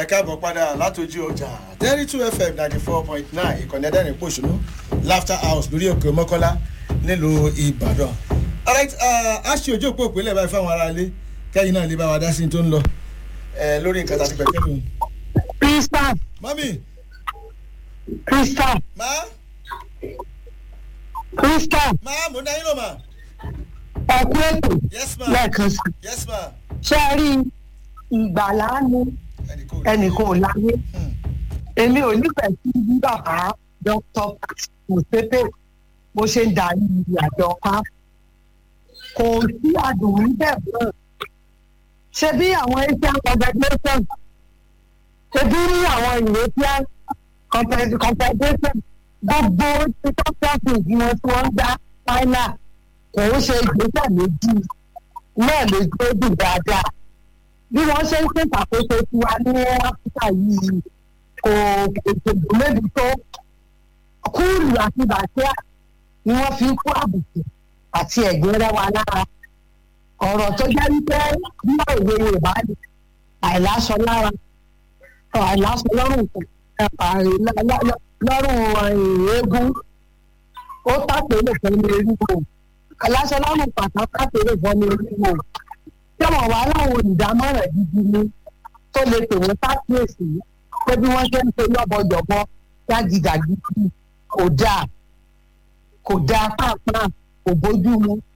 ẹ káàbọ̀ padà látòjú ọjà thirty two fm ninety four point nine ìkànnì ẹ̀dẹ́rìn pòṣùnú laughter house lórí òkè mọ́kọ́lá nílùú ìbàdàn. alright a ṣe ojú òpó ìpínlẹ̀ báyìí fáwọn ará ilé kẹ́yìn náà lè bá wa dá sí tó ń lọ lórí nǹkan tá a ti pẹ̀lú ẹ̀dùn. Christian mami Christian má Christian má mo ń dá yín lọ mà. ẹ̀kú ètò yes ma lẹ́ẹ̀kan sí. yes ma. ṣé ẹ rí ìgbàlá ni ẹnìkan ò láyé Hmm. èmi ò nífẹ̀ẹ́ sí bí bàbá dr mùsépè bó ṣe ń darí àjọ pa kò sí àdùn níbẹ̀ náà ṣe bí àwọn asian confederation ṣe bí ní àwọn european Confe- confederation gbogbo ìtọ́sọ́sì tí wọ́n tí wọ́n ń gbá final kò ń ṣe ìgbésẹ̀ méjì náà lè gbé dùn dáadáa bí wọ́n ṣe ń ṣèṣàkóso tiwa ní áfíríkà yìí kò ètò méjì tó kúùlù àti bàtíà ni wọ́n fi ń kó àbùkù àti ẹ̀gbin rẹ́ wa lára ọ̀rọ̀ tó jẹ́ wípé bí òwe yorùbá ni àìláṣọ lára àìláṣọ lọ́rùn lọ́rùn eégún ó tàpélé fún mi eríwo àìláṣọ lọ́rùn pàtàkì tàpélé fún mi eríwo tí wọn wà láwọn olùdámọ̀ràn gidi ni tó lè pè wọ́n sákìyèsí pé bí wọ́n ṣe ń ṣe lọ́bọ̀jọ̀bọ̀ jágidàgidi kò dáa kò dáa pàápàá kò bójú mu